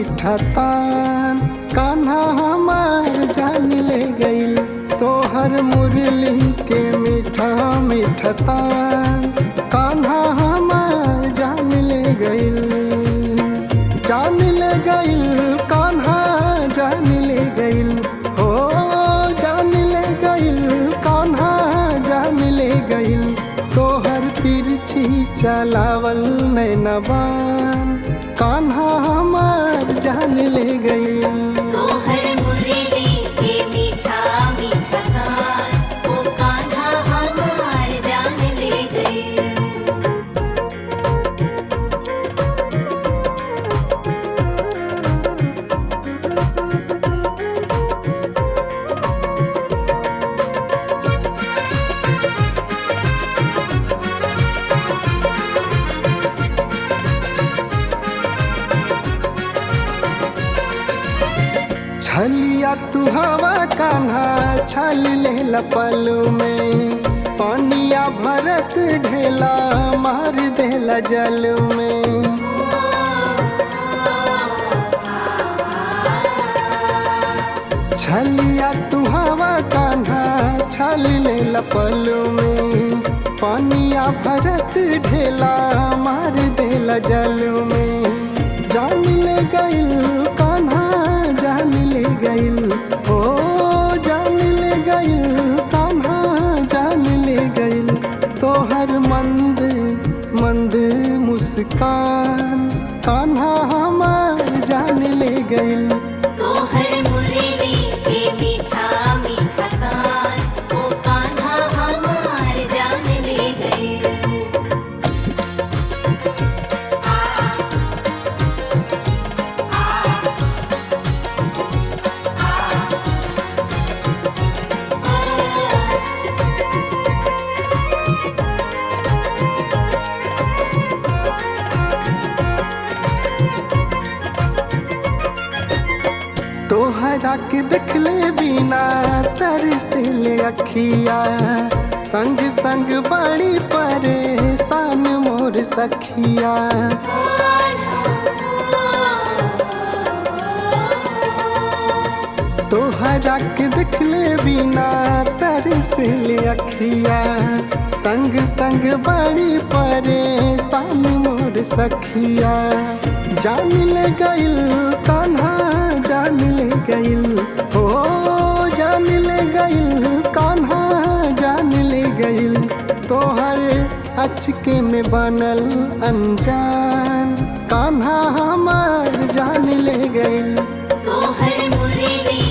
मीठा तान कान्हा हमार जान ले गइल तोहर मुरली के मीठा मीठा तान कान्हा हमार जान ले गइल जान ले गइल कान्हा जान ले गइल हो जान ले गइल कान्हा जान ले गइल तोहर तिरछी चलावल नैनबान कान्हा हमार जान ले गइल तोहर मुरली के मीठा मीठा तान ओ कान्हा हमार जान ले गई छलिया तू हवा कान्हा छल ले लपलू में पानिया भरत ढेला मार देला जल में छलिया तू हवा कान्हा छल ले लपलू में पानिया भरत ढेला मार देला जल में जान ले गइल कान्हा जान ले गइल ओ जान ले गइल कान्हा जान ले गइल तोहर मंद मंद मुस्कान कान्हा हमार जान ले गइल तोहर मुरली के मीठा मीठा तान ओ कान्हा हमार जान ले गई तोहरा के देखले बिना तरसिल अखिया संग संग बड़ी परेशान मोर सखिया तोहरा के देखले बिना तरसिल अखिया संग संग बड़ी परेशान मोर सखिया जान ले गइल कान्हा जान ले गइल हो जान ले गइल कान्हा जान ले गइल तोहर अचके में बनल अनजान कान्हा हमार जान ले गइल तोहर मुरली